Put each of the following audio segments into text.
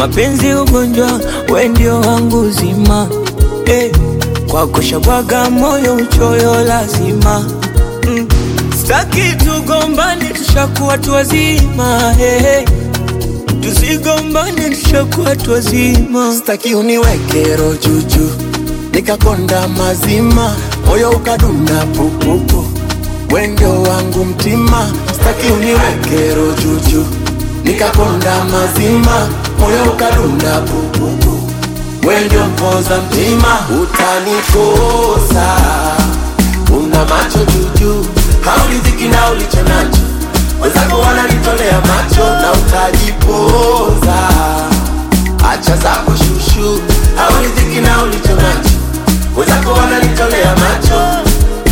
mapenzi ugonjwa, we ndio wangu uzima eh, kwako shabwaga moyo uchoyo lazima mm. Staki tugombane, tushakuwa tu wazima eh, tusigombane, tushakuwa tu wazima. Staki uniweke roho juju nikakonda mazima, moyo ukadunda pupupu, we ndio wangu mtima. Staki uniweke roho juju nikakonda mazima, moyo ukadunda pupupu, we ndio mpoza mtima. Utanikosa, una macho juju, hauridhiki na ulicho nacho, wenzako wananitolea macho na utajipoza. Acha zako shushu, hauridhiki na ulicho nacho, wenzako wananitolea macho.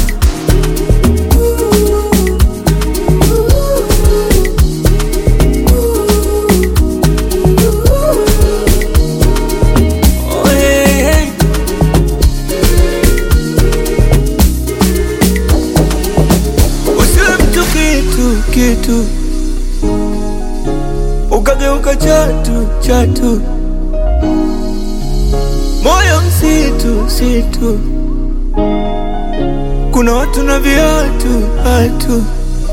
Oh, hey, hey. Usiwe mtu kitu kitu, ukageuka chatu chatu, moyo msitu situ, kuna watu na viatu hatu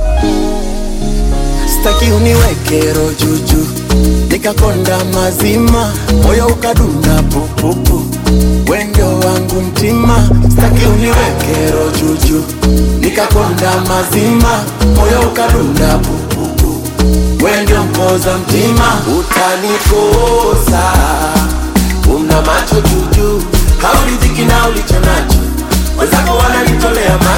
Staki uniweke roho juju, nikakonda mazima, moyo ukadunda pupupu, we ndio wangu mtima. Staki uniweke roho juju, nikakonda mazima, moyo ukadunda pupupu, we ndio mpoza mtima. Utanikosa, una macho juju, hauridhiki na ulicho nacho, wenzako wananitolea macho